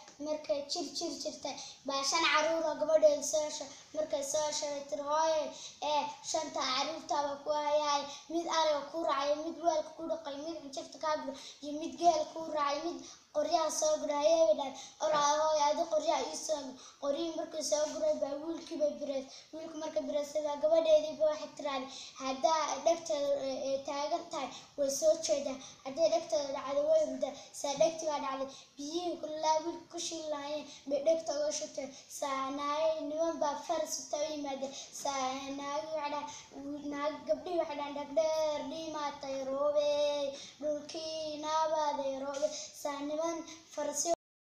markay jir jir jirtay baa shan caruura gabadheeda soo hesho markay soo hesho way tiri hooye ee shanta caruurtaaba ku hayaay mid ariga ku raacay mid weelka ku dhaqay mid injirta kaa gura iyo mid geel ku raacay mid qoryaha soo guray ayay dhahay oraa hooye adi qoryaha ii soo gur qoryihii markii soo guray baa wiilkiiba bireys wiilku marka bireysay baa gabadheediiba waxay tiraahday haddaa dhegteeda ee taagan tahay way soo jeedaa hadday dhegteeda dhacdo way rudaa saa dhegti baa dhacday biyihii kulaa wiilka ku shiilaayeen bay dhegta uga shutay saa naagay niman baa farsita u yimaadeen saa naagi waxay dhahay naag gabdhihii waxay dhahan dhagdheer dhimaatay roobey dhulkii naabaaday roobe saa niman farsi